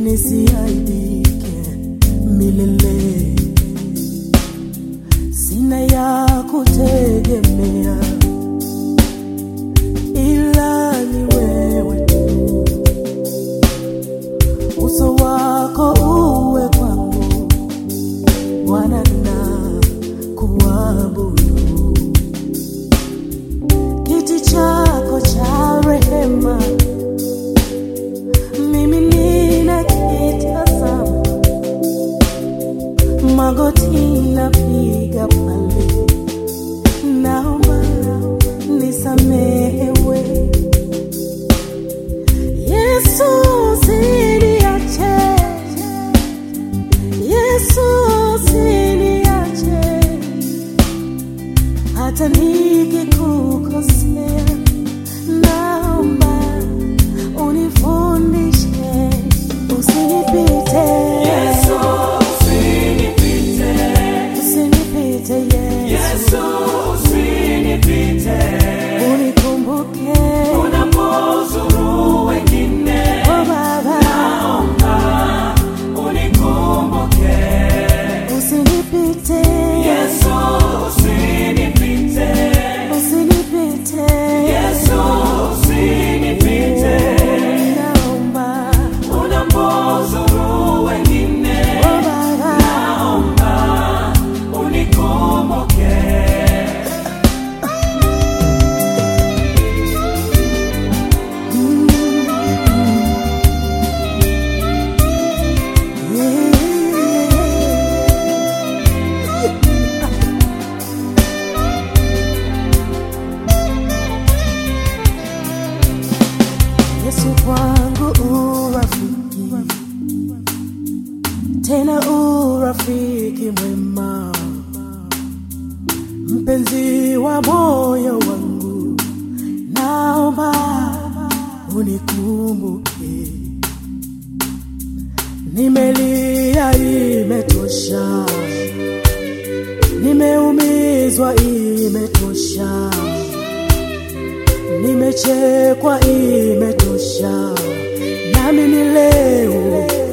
nisiaibike milele. Sina ya kutegemea ila ni wewe tu, uso wako uwe kwangu Bwana, na kuabudu kiti chako cha rehema, mimi ninakitazama, magoti napiga pale, naomba nisamehewe. Yesu usiniache, Yesu usiniache hata nikikukosea, naomba unifundishe, usinipite Yesu, usinipite. usinipite Yesu, Yesu, usinipite. unikumbuke Unapozuru wengine, oh Baba, unikumbuke. usinipite Yesu, usinipite. usinipite Yesu, usinipite. naomba Unapozuru wengine, oh Baba, unikumbuke. Yesu kwangu urafiki, tena urafiki mwema, mpenzi wa moyo wangu, naomba unikumbuke. Nimelia, imetosha, nimeumizwa, imetosha nimechekwa imetosha, nami ni leo